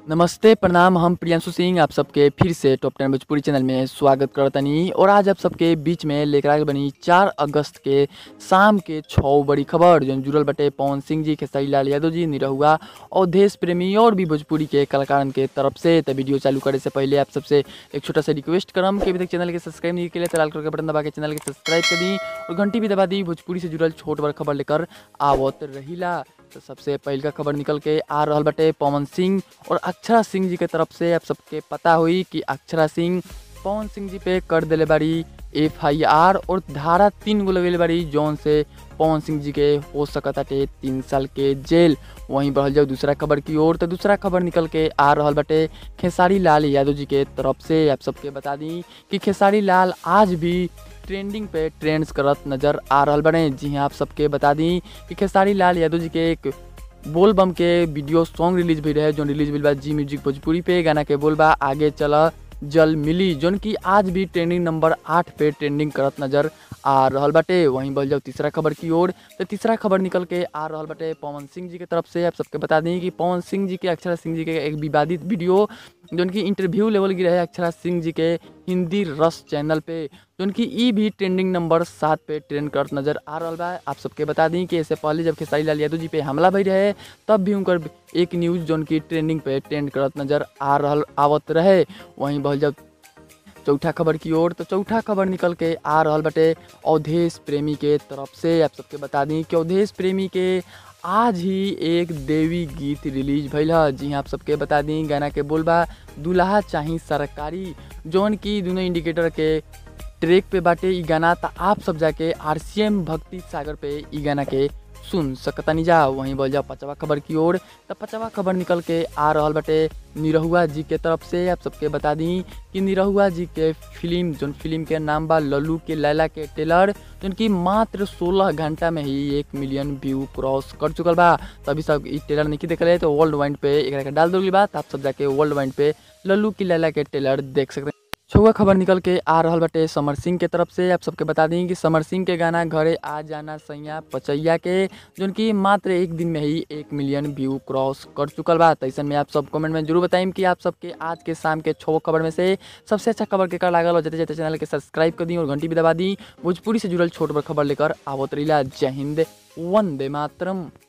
नमस्ते प्रणाम हम प्रियांशु सिंह आप सबके फिर से टॉप टेन भोजपुरी चैनल में स्वागत करतनी और आज आप सबके बीच में लेकर आगे बनी चार अगस्त के शाम के छः बड़ी खबर जो जुड़ल बटे पवन सिंह जी खेसारी लाल यादव जी निरहुआ और देश प्रेमी और भी भोजपुरी के कलाकारन के तरफ से तो वीडियो चालू करे से पहले आप सबसे एक छोटा सा रिक्वेस्ट करम कि अभी तक चैनल के सब्सक्राइब नहीं के लिए तो लाल कलर के बटन दबा के चैनल के सब्सक्राइब कर दी और घंटी भी दबा दी भोजपुरी से जुड़ल छोट बड़ खबर लेकर आवत रहीला तो सबसे पहल का खबर निकल के आ रहल बटे पवन सिंह और अक्षरा सिंह जी के तरफ से आप सबके पता हुई कि अक्षरा सिंह पवन सिंह जी पे कर दिले बाड़ी एफ आई आर और धारा तीन गो लगेले बाड़ी जौन से पवन सिंह जी के हो सकता टे तीन साल के जेल वहीं बढ़ल जाओ दूसरा खबर की ओर तो दूसरा खबर निकल के आ रहल बटे खेसारी लाल यादव जी के तरफ से आप सबके बता दी कि खेसारी लाल आज भी ट्रेंडिंग पे ट्रेंड्स करत नजर आ रहल बने जी हाँ आप सबके बता दी कि खेसारी लाल यादव जी के एक बोल बम के वीडियो सॉन्ग रिलीज भी रहे जो रिलीज भी बा जी म्यूजिक भोजपुरी पे गाना के बोल बा आगे चला जल मिली जोन की आज भी ट्रेंडिंग नंबर आठ पे ट्रेंडिंग करत नजर आ रहल बाटे वहीं बढ़ जाओ तीसरा खबर की ओर तो तीसरा खबर निकल के आ रहल बाटे पवन सिंह जी के तरफ से आप सबके बता दी कि पवन सिंह जी के अक्षरा सिंह जी के एक विवादित वीडियो जोन की इंटरव्यू लेवल की रहे अक्षरा सिंह जी के हिंदी रस चैनल पे जोन की ई भी ट्रेंडिंग नंबर सात पे ट्रेंड करत नजर आ रहल बा आप सबके बता दी कि इससे पहले जब खेसारी लाल यादव जी पे हमला भई रहे तब भी उनकर एक न्यूज़ जोन की ट्रेंडिंग पे ट्रेंड करत नजर आ रहल आवत रहे वहीं बढ़ जब चौथा खबर की ओर तो चौथा खबर निकल के आ रहल बटे अवधेश प्रेमी के तरफ से आप सबके बता दी कि अवधेश प्रेमी के आज ही एक देवी गीत रिलीज भइल ह जी हाँ आप सबके बता दी गाना के बोलबा दुल्हा चाही सरकारी जौन की दोनों इंडिकेटर के ट्रैक पे बाटे ई गाना त आप सब जाके आर सी एम भक्ति सागर पे ई गाना के सुन सकतनी जा वहीं बोल जाओ पचवा खबर की ओर तो पचवा खबर निकल के आ रहल बटे निरहुआ जी के तरफ से आप सबके बता दी कि निरहुआ जी के फिल्म जोन फिल्म के नाम बा लल्लू के लैला के टेलर जोन की मात्र 16 घंटा में ही एक मिलियन व्यू क्रॉस कर चुकल बा तो अभी सब ई टेलर नहीं देखले तो वर्ल्ड वाइड पे एकरा के डाल दोगी बात आप सब जाके वर्ल्ड वाइड पे लल्लू की लैला के टेलर देख सकते हैं छुआ खबर निकल के आ रहल बटे समर सिंह के तरफ से आप सबके बता दी कि समर सिंह के गाना घरे आ जाना सैया पचैया के जोन की मात्र एक दिन में ही एक मिलियन व्यू क्रॉस कर चुकल बा तैसन में आप सब कमेंट में जरूर बताइम कि आप सबके आज के शाम के छो खबर में से सबसे अच्छा खबर के कर लागल और जते जते चैनल के सब्सक्राइब कर दी और घंटी भी दबा दी भोजपुरी से जुड़ल छोट बड़ खबर लेकर आवत रहीला जय हिंद वंदे मातरम